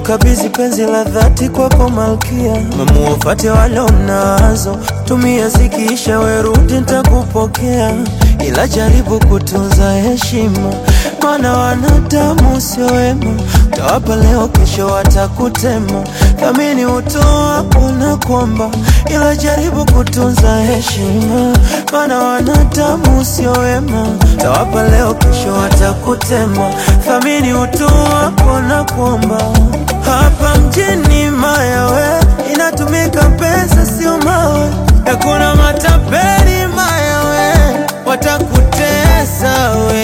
kukabidhi penzi la dhati kwako malkia, mamuwafate wale unazo, tumia zikiisha, werudi nitakupokea, ila jaribu kutunza heshima, maana wanadamu sio wema, utawapa leo, kesho watakutema. Thamini utoa una kwamba, ila jaribu kutunza heshima, maana wanadamu sio wema, utawapa leo, kesho watakutema. Thamini utoa una kwamba, hapa mjini mayawe inatumika pesa, sio mawe, hakuna matapeli mayawe, watakutesa we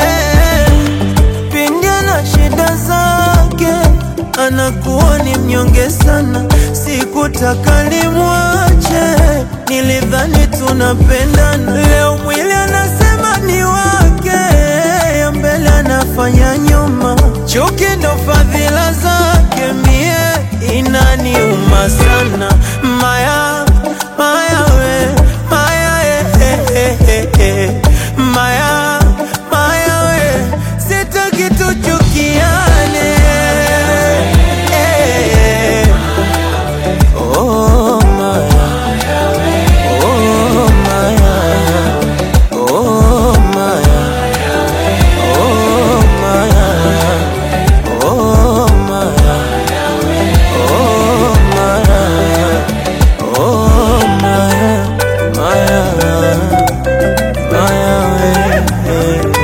pindi na shida zake, anakuwa ni mnyonge sana. Sikutaka nimwache, nilidhani tunapendana. Leo mwili anasema ni wake, ya mbele anafanya nyuma. Chuki ndo fadhila zake, mie inaniuma sana. Maya, maya we, maya eh, eh, eh, eh. Maya, maya we, sitaki tuchukiane eh. Oh, Maya. Oh, Maya. Oh, Maya. Oh, Maya. Oh, Maya. Oh, Maya. Oh, Maya. Maya. Maya, eh, eh.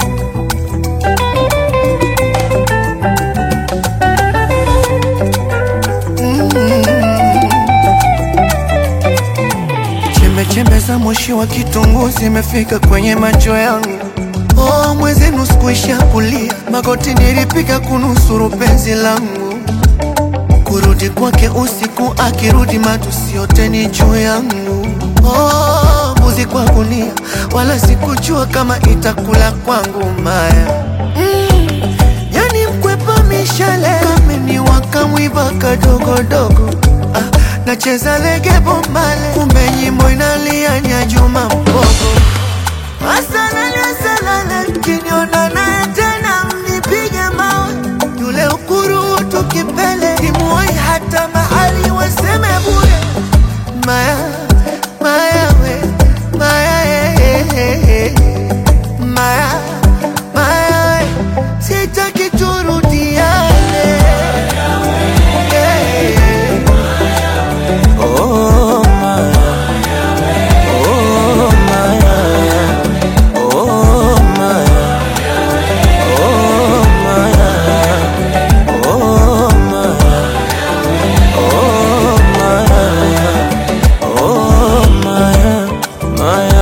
Chembe chembe za moshi wa kitunguu zimefika kwenye macho yangu. Oh, mwenzenu sikuisha kulia, magoti nilipiga kunusuru penzi langu. Kurudi kwake usiku, akirudi matusi yote ni juu yangu. Oh, mbuzi kwa gunia, wala sikujua kama itakula kwangu maya Yani mkwepa mishale kameni wakamwiba kadogodogo ah, nacheza lege bombale kumbe nyimbo inalia nya Juma Mbogo asalale asalale mkiniona naye tena mnipige mawe yule ukurutu kipele simuwai hata mahali waseme bure maya maya we maya eh, eh, eh, eh. maya maya we sitaki turudiane eh. Oh, Maya. Oh, Maya. Oh, Maya. Oh, Maya. Oh, Maya. Oh, Maya. Oh, Maya. Maya.